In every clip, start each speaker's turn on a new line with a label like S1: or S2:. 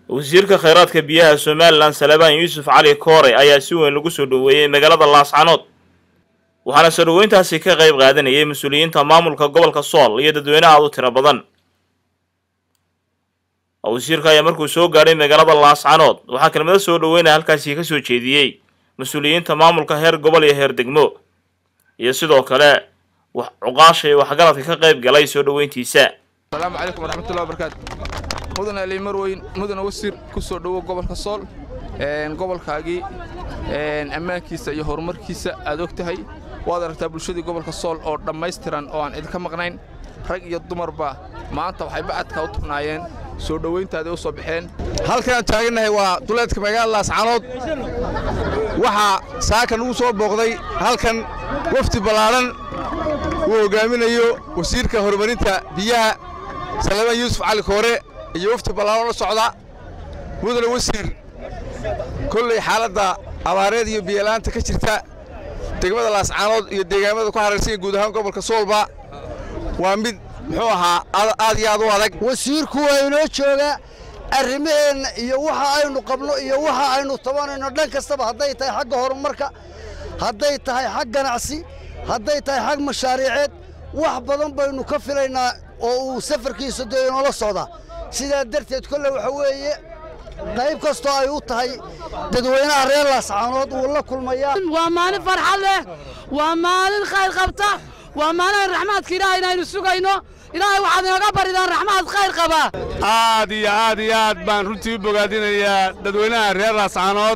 S1: wasiirka khayraadka biyaha somalilan salebaan yuusuf cali koore ayaa si weyn lagu soo dhoweeyey magaalada laascanood waxaana soo dhoweyntaasi ka qayb qaadanayay mas-uuliyiinta maamulka gobolka sool iyo dadweyne aad u tiro badan wasiirka ayaa markuu soo gaadhay magaalada laascanood waxaa kelmado soo dhoweynaya halkaasi ka soo jeediyey mas-uuliyiinta maamulka heer gobol iyo heer degmo iyo sidoo kale cuqaasha iyo waxgaradka ka qayb galay soo dhoweyntiisa
S2: asalaamu calaykum waraxmatullahi wabarakaatu mudan ali marweyn mudana wasiir ku soo dhowo gobolka sool gobolkaagii ammaankiisa iyo horumarkiisa aad og tahay waad aragtaa bulshadii gobolka sool oo dhammaystiran oo aan idinka maqnayn rag iyo dumarba maanta waxay bacadka u tubnaayeen soo dhowayntaadii u soo baxeen
S3: halkaan taagannahay waa duleedka magaalada laascanood waxaa saaka nugu soo booqday halkan wafdi ballaadhan uu hoggaaminayo wasiirka horumarinta biyaha salebaan yuusuf cali koore iyo wafdi ballaadhan la socda mudane wasiir kolley xaaladda abaareed iyo biyola'aanta ka jirta degmada laascaanood iyo deegaamada ku haraysan guud ahaan gobolka soolba waa mid muxuu ahaa aad iyo aad u adag
S4: wasiirku waa inoo jooga arrimaheenna iyo waxa aynu qabno iyo waxa aynu tabanayno dhan kastaba hadday tahay xagga horumarka hadday tahay xag ganacsi hadday tahay xag mashaariiceed wax badan baynu ka filaynaa oo uu safarkiisa dee inoola socdaa sidaa darteed kolle waxa weeye qayb kastoo ay u tahay dadweynaha reer laascaanood wuu la kulmayaa
S5: waa maalin farxad leh waa maalin khayr qabta waa maalin raxmaadka ilaahay inaynu sugayno ilaahay waxaad inooga baridaan raxmaad khayr qabaa
S6: aad iyo aad iyo aad baan runtii u bogaadinayaa dadweynaha reer laascaanood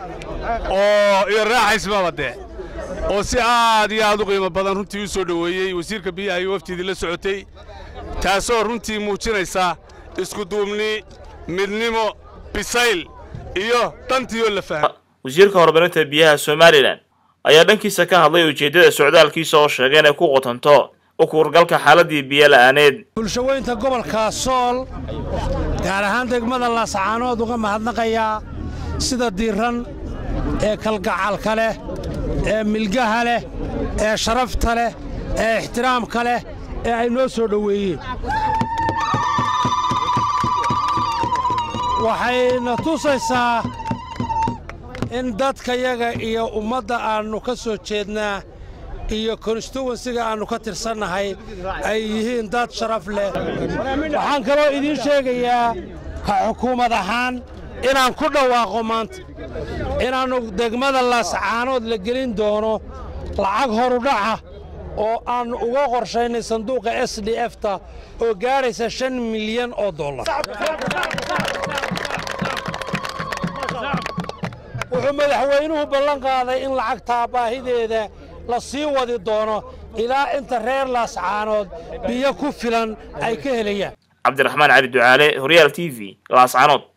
S6: oo iyo raaxaysmaba dee oo si aad iyo aad u qiimo badan runtii u soo dhoweeyey wasiirka biyaha iyo waftiidii la socotay taasoo runtii muujinaysa iskuduubni midnimo bisayl iyo dantiioo la faham
S1: wasiirka horumarinta biyaha somalilan ayaa dhankiisa ka hadlay ujeeddada socdaalkiisa oo sheegay inay ku qotanto u kuurgalka xaaladdii biyo la'aaneed
S7: bulshaweynta gobolka sool gaar ahaan degmada laascaanood uga mahadnaqayaa sida diiran ee kalgacalka leh ee milgaha leh ee sharafta leh ee ixtiraamka leh ee ay noo soo dhoweeyeen waxayna tusaysaa in dadkayaga iyo ummadda aannu ka soo jeednaa iyo konstituwensiga aannu ka tirsannahay ay yihiin dad sharaf leh waxaan kaloo idiin sheegayaa ka xukuumad ahaan inaan ku dhawaaqo maanta inaannu degmada laascaanood la gelin doono lacag horudhaca oo aannu uga qorshaynay sanduuqa s d efta oo gaadhaysa shan milyan oo dollar wuxuu madaxweynuhu ballan qaaday in lacagtaa baahideeda la sii wadi doono ilaa inta reer laascaanood biyo ku filan ay ka helayaan
S1: cabdiraxmaan cali ducaale horyaal t v laascaanood